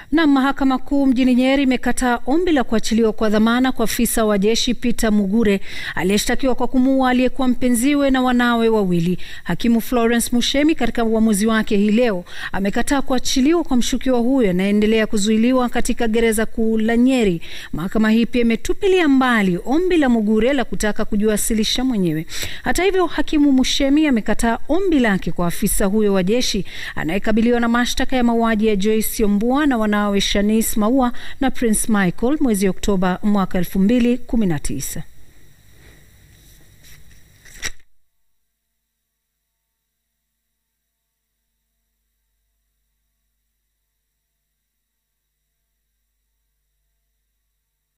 Na mahakama kuu mjini Nyeri imekataa ombi la kuachiliwa kwa dhamana kwa afisa wa jeshi Peter Mugure aliyeshtakiwa kwa kumuua aliyekuwa mpenziwe na wanawe wawili. Hakimu Florence Mushemi katika uamuzi wake hii leo amekataa kuachiliwa kwa mshukiwa huyo anayeendelea kuzuiliwa katika gereza kuu la Nyeri. Mahakama hii pia imetupilia mbali ombi la Mugure la kutaka kujiwasilisha mwenyewe. Hata hivyo, hakimu Mushemi amekataa ombi lake kwa afisa huyo wa jeshi anayekabiliwa na mashtaka ya mauaji ya Joyce Ombua na wanawe Shanice Maua na Prince Michael mwezi Oktoba mwaka 2019.